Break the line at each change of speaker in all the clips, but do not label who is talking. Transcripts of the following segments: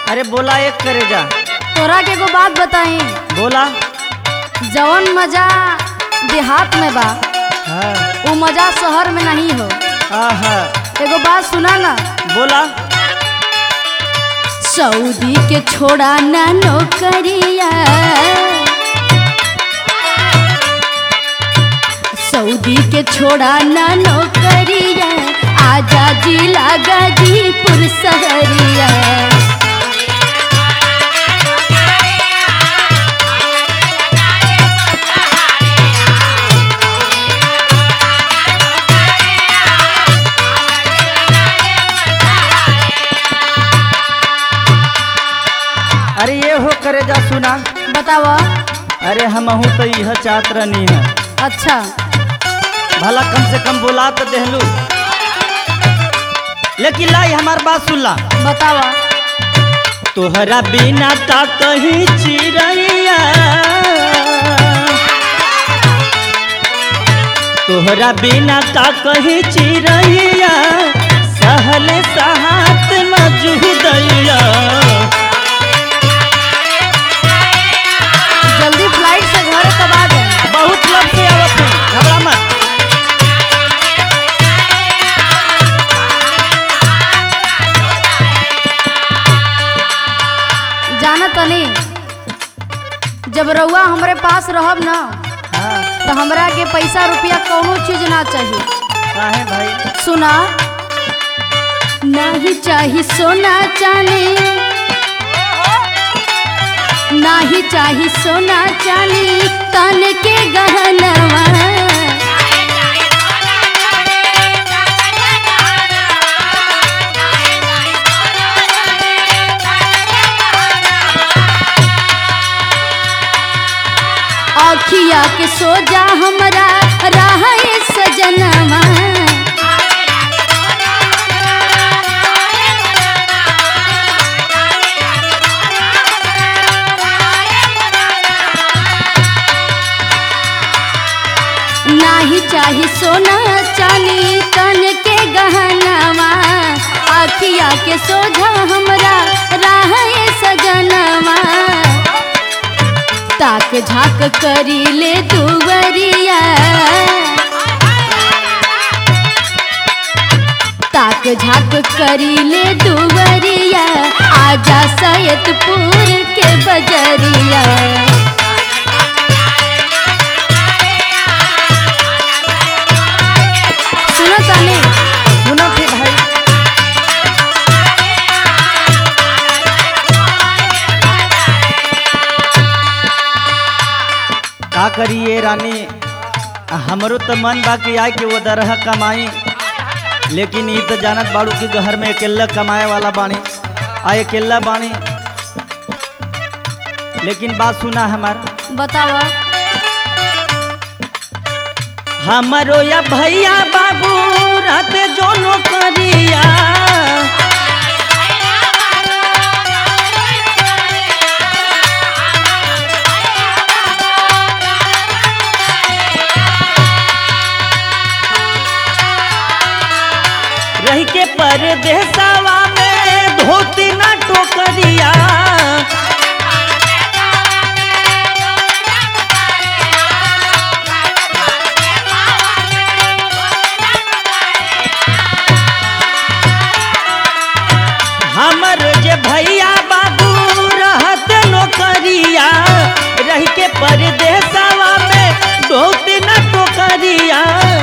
अरे बोला एक करे जा
तोरा के एगो बात बताई
बोला
जवन मजा देहात में बा
हाँ
वो मजा शहर में नहीं हो
आहा
एगो बात सुना ना
बोला
सऊदी के छोड़ा ना नौकरिया सऊदी के छोड़ा ना नौकरिया आजा जिला गाजीपुर सहरिया
अरे ये हो करे जा सुना
बतावा
अरे हमहू तो यह चाहत रहनी है
अच्छा
भला कम से कम बोला तो देहलू लेकिन लाई हमार बात सुन ला
बतावा
तोहरा बिना ता कहीं चिड़ैया तोहरा बिना का कहीं चिड़ैया सहल सहात न जुदैया
जल्दी फ्लाइट से घर कब आ जाए
बहुत लग से आवत है घबरा मत
जाना तनी जब रउआ हमरे पास रहब ना
हाँ
तो हमरा के पैसा रुपया कोनो चीज ना चाहिए
काहे भाई
सुना नाही चाही सोना चांदी नाही चाही सोना चांदी तन के गहनवा अखिया के सोजा हमरा रहे सजनवा नाही चाही सोना चांदी तन के गहनवा अखिया के सोझा हमरा रहे सजनवा ताक झाक करी ले दुवरिया ताक झाक करी ले दुवरिया आजा सैयदपुर के बजरिया सुनो तानी
सुनो थे भाई का करिए रानी हमरो तो मन बा कि आए कि वो दरह कमाई लेकिन ये तो जानत बाड़ू कि घर में अकेला कमाए वाला बानी आ अकेला बानी लेकिन बात सुना हमारा
बतावा
हमरो या भैया बाबू रात जो नौकरिया रही के परदेसवा में धोती ना टोकरिया हमर जे भैया बाबू रहत नौकरिया रह के परदेसवा में धोती ना टोकरिया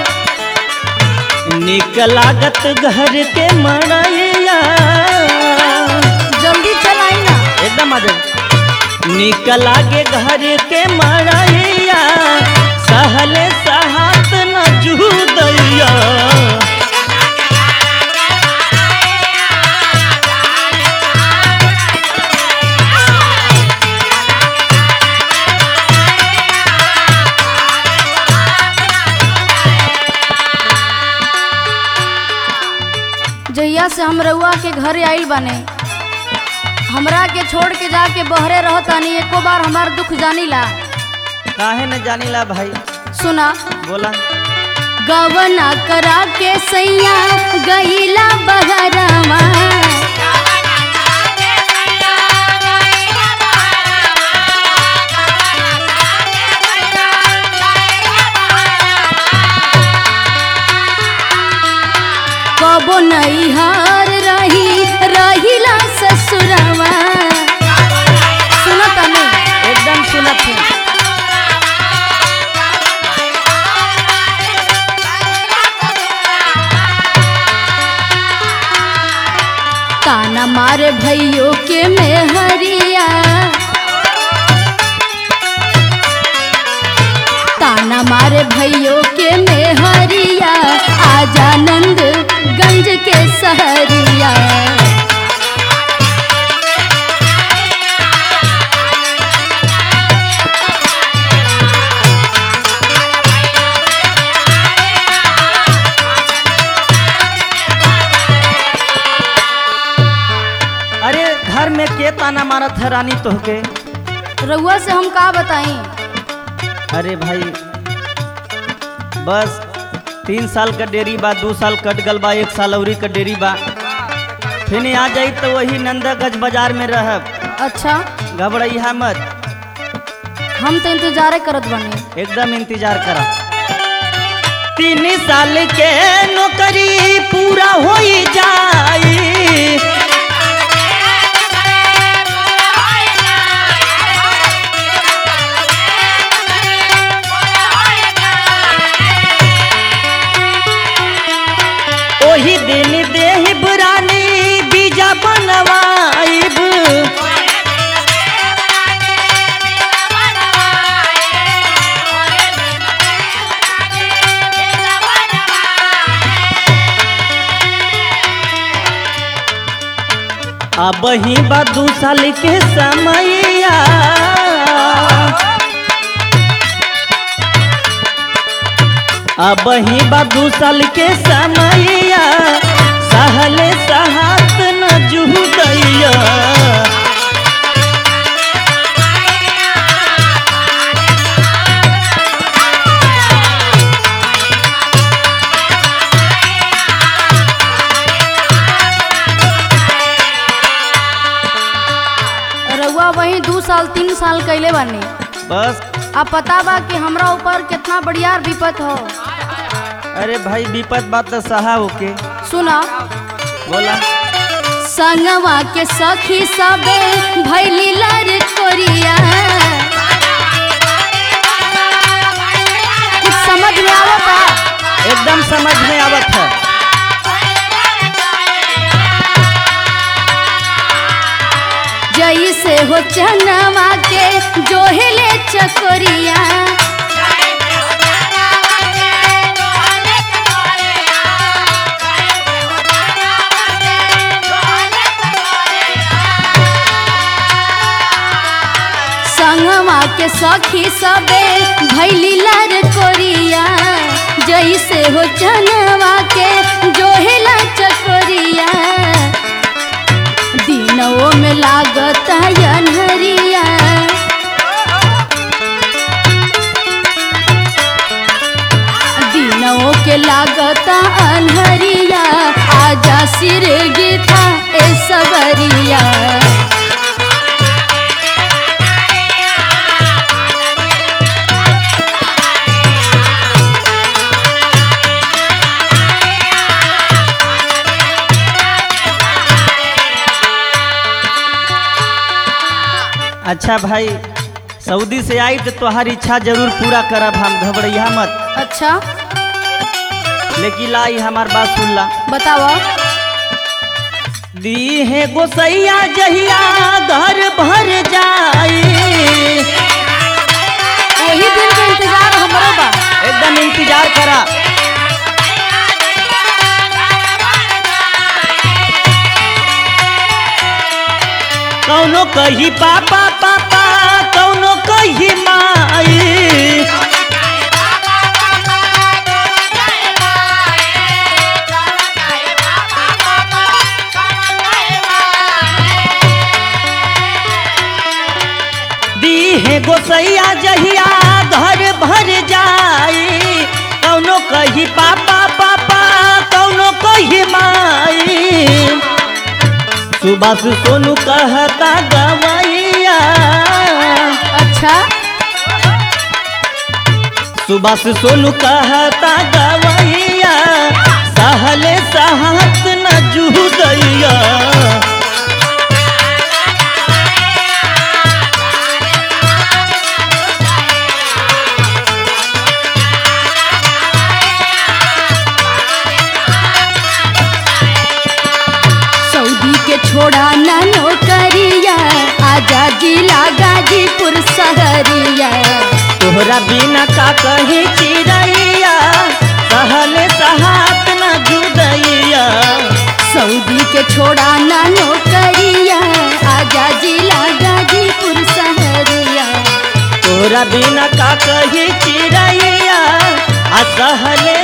निक लागत घर के मड़ैया
जल्दी चलाई ना
एकदम आ जाओ निक लागे घर के मड़ैया सहल सहात न जुदैया
जहिया से हम रउआ के घरे आइल बाने हमरा के छोड़ के जाके बहरे रहतानी एको बार हमार दुख जानीला
काहे न जानीला भाई
सुना
बोला
गवना करा के सैया गईला बहरवा नैहार रही रहिला ससुरवा सुनो तनी
एकदम सुनत है
ताना मारे भैयो के मेहरिया ताना मारे भैयो के मेहरिया आजानंद गंज के सहरिया
अरे घर में के ताना मारत है रानी तोहके
रउआ से हम का बताई
अरे भाई बस तीन साल का डेरी बा दू साल कट गल बा एक साल अवरी का डेरी बा फिर आ जाई तो वही नंदागंज बाजार में रहब
अच्छा
घबराइहा मत
हम तो इंतजार करत बनी
एकदम इंतजार करा तीन साल के नौकरी पूरा हो जाई ओही दिन देह रानी बीजा बनवाइब अब ही बा दू साल के समैया अब ही बा दू साल के समैया सहले सहात न जुहुदैया
रउआ वही दू साल तीन साल कैले बानी
बस
अब पता बा कि हमरा ऊपर कितना बढ़िया विपत हो
अरे भाई विपत बात तो सहा होके
सुना
बोला
संगवा के सखी सबे भैली लर कोरिया कुछ समझ में आवता
एकदम समझ में आवत है
जैसे हो चनवा के जोहेले चकोरिया संगवा के सखी सबे भैली लर कोरिया जैसे हो चनवा के जोहेला चकोरिया दिनों में लागत अनहरिया दिनों के लागत अनहरिया आजा सिर गीता ए सबरिया
अच्छा भाई सऊदी से आई तो तोहार इच्छा जरूर पूरा करब हम घबरैया मत
अच्छा
लेकिन लाई हमार बात सुन ला
बताओ
दी है गोसैया जहिया घर भर जाई
वही दिन के इंतजार हमरो बा
एकदम इंतजार करा कौनो कही पापा पापा कौनो कही माई दी है गोसैया जहिया घर भर जाई कौनो कही पापा पापा कौनो कही माई सुबह से सोनू कहता गवैया
अच्छा
सुबह से सोनू कहता गवैया सहले सहत न
छोड़ा ना नौकरिया आजा जिला गाजीपुर शहरिया
तोहरा बिना का कही चिड़ैया सहले सहात न जुदैया
सऊदी के छोड़ा ना नौकरिया आजा जिला गाजीपुर शहरिया
तोहरा बिना का कही चिड़ैया आ सहले